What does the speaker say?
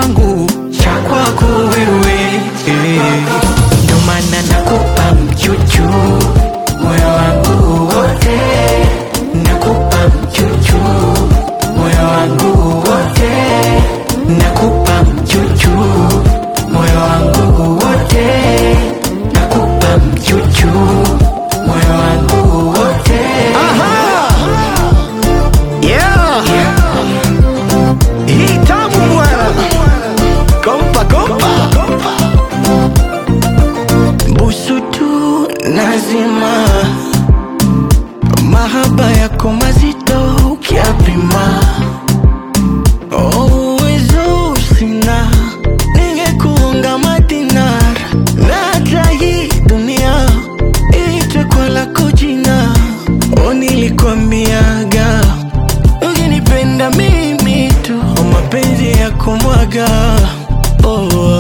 changu cha kwako wewe eh. Ndo maana nakupa mchuchu moyo wangu wote, nakupa mchuchu moyo wangu wote, nakupa mchuchu moyo wangu wote, nakupa mchuchu moyo wangu wote. Yeah. Hii tamu bwana. Kompa kompa. busu tu nazima, mahaba yako mazito ukiapima, oh, uwezo sina, ningekuunga madinar na hata hii dunia iitwe kwa lako jina, oh, nilikwambiaga ukinipenda mimi tu, oh, mapenzi ya kumwaga oh,